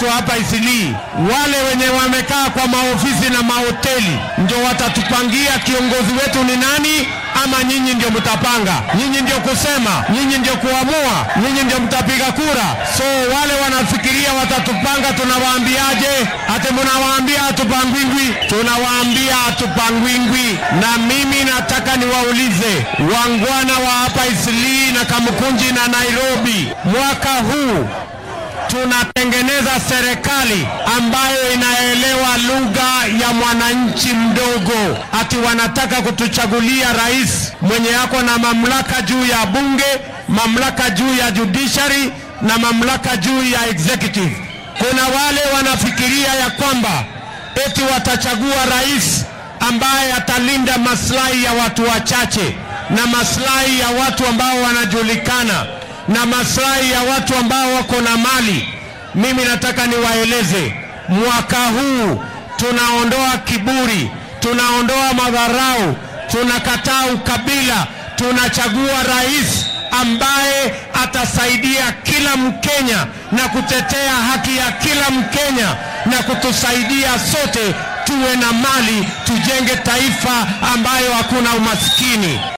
watu hapa Isilii, wale wenye wamekaa kwa maofisi na mahoteli ndio watatupangia kiongozi wetu ni nani, ama nyinyi ndio mtapanga? Nyinyi ndio kusema, nyinyi ndio kuamua, nyinyi ndio mtapiga kura. So wale wanafikiria watatupanga, tunawaambiaje? Ate mnawaambia hatupangwingwi? Tunawaambia hatupangwingwi. Na mimi nataka niwaulize wangwana wa hapa Isilii na Kamukunji na Nairobi, mwaka huu tunatengeneza serikali ambayo inaelewa lugha ya mwananchi mdogo. Ati wanataka kutuchagulia rais mwenye yako na mamlaka juu ya bunge, mamlaka juu ya judiciary na mamlaka juu ya executive. Kuna wale wanafikiria ya kwamba eti watachagua rais ambaye atalinda maslahi ya watu wachache na maslahi ya watu ambao wanajulikana na maslahi ya watu ambao wako na mali. Mimi nataka niwaeleze, mwaka huu tunaondoa kiburi, tunaondoa madharau, tunakataa ukabila, tunachagua rais ambaye atasaidia kila Mkenya na kutetea haki ya kila Mkenya na kutusaidia sote tuwe na mali, tujenge taifa ambayo hakuna umaskini.